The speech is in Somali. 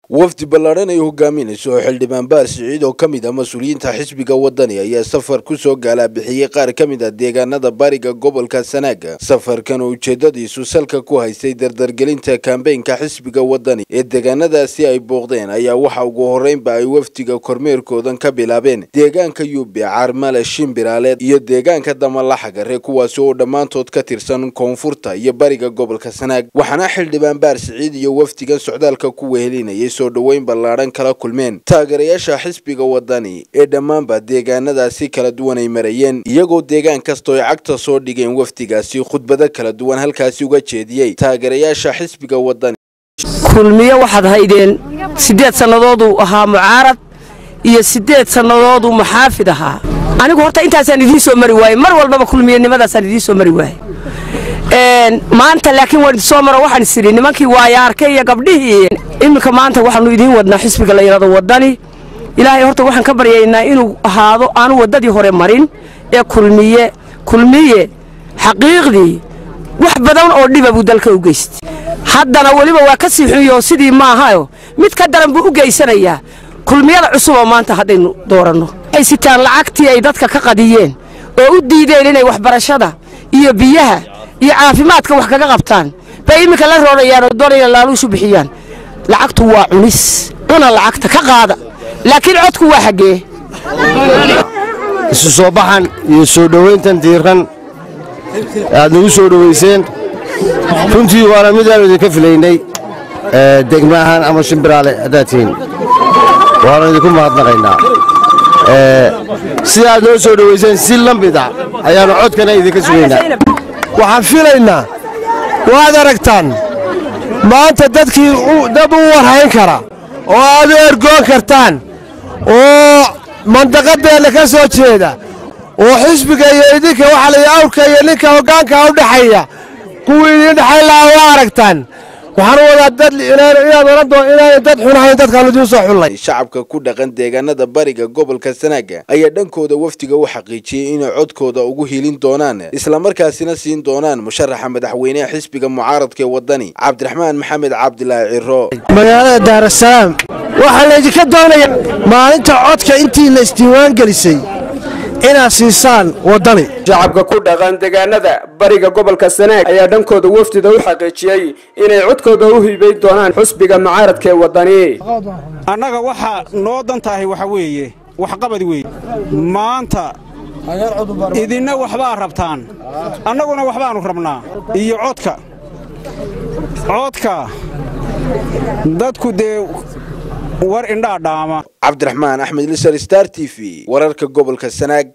wafdi ballaadhan ay hogaaminayso oo xildhibaan baar siciid oo ka mid ah mas-uuliyiinta xisbiga wadani ayaa safar ku soo gaalabixiyey qaar ka mid ah deegaanada bariga gobolka sanaaga safarkan oo ujeedadiisu salka ku haystay dardargelinta kambeynka xisbiga wadani ee deegaanadaasi ay booqdeen ayaa waxa ugu horreynba ay wafdiga kormeerkoodan ka bilaabeen deegaanka yuube caarmale shimbiraaleed iyo deegaanka damalaxagare kuwaasi oo dhammaantood ka tirsan koonfurta iyo bariga gobolka sanaag waxaana xildhibaan baar siciid iyo wafdigan socdaalka ku wehelinayay soo dhoweyn ballaadhan kala kulmeen taageerayaasha xisbiga wadani ee dhammaanba deegaanadaasi kala duwan ay marayeen iyagoo deegaan kastoo ay cagta soo dhigeen wafdigaasi khudbado kala duwan halkaasi uga jeediyey taageerayaasha xisbiga wadani kulmiye waxaad haydeen siddeed sannadooduu ahaa mucaarad iyo siddeed sannadooduu muxaafid ahaa anigu horta intaasaan idiin soo mari waaye mar walbaba kulmiyenimadaasaan idiin soo mari waaye maanta laakiin waan idinsoo maro waxaan is idhi nimankii waayaarkay iyo gabdhihii iminka maanta waxaannu idiin wadnaa xisbiga la yidhahdo waddani ilaahay horta waxaan ka baryaynaa inuu ahaado aanu waddadii hore marin ee kulmiye kulmiye xaqiiqdii wax badan oo dhiba buu dalka u geystay haddana weliba waa ka sii xunyo sidii maahayo mid ka daran buu u geysanayaa kulmiyada cusub oo maanta haddaynu dooranno waxay sitaan lacagtii ay dadka ka qadiyeen oo u diideen inay waxbarashada iyo biyaha iyo caafimaadka wax kaga qabtaan bay iminka la roorayaan oo doonayna laaluushu bixiyaan lacagtu waa cunis cuna lacagta ka qaada laakiin codku waa xaggee isu soo baxan iyo soo dhowayntan diiran aad nagu soo dhowayseen runtii waana midaanu idinka filaynay degma ahaan ama shimbiraale haddaad tihiin waanu idinku mahadnaqaynaa sida aad noo soo dhowayseen si la mida ayaannu codkana idinka sugaynaa waxaan filaynaa waad aragtaan maanta dadkii dad u warhayn kara oo aad u ergoon kartaan oo mandaqadeenna ka soo jeeda oo xisbiga iyo idinka waxaa lay awrka iyo ninka hoggaanka u dhexeeya kuwii idiin dhexayn lahaa waa aragtaan waxaan wadaa dad inaad oran doo inaanay dad xunahayn dadkaanu idiin soo xullay shacabka ku dhaqan deegaanada bariga gobolka sanaaga ayaa dhankooda wafdiga u xaqiijiyey inay codkooda ugu hilin doonaan islamarkaasina siin doonaan musharaxa madaxweyneha xisbiga mucaaradka ee wadani cabdiraxmaan maxamed cabdilaahi ciro magaalada daarasalaam waxaa laydinka doonaya maalinta codka intii la isdiiwaan gelisay inaad siisaan waddani shacabka ku dhaqan deegaanada bariga gobolka sanaag ayaa dhankooda wafdida u xaqiijiyey inay codkooda u hiibay doonaan xusbiga mucaaradka ee waddani annaga waxaa noo dan tahay waxa weeye waxqabad weeye maanta idinna waxbaa rabtaan annaguna waxbaannu rabnaa iyo codka codka dadku dee war indhaa dhaama cabdiraxmaan axmed lisar star t v wararka gobolka sanaag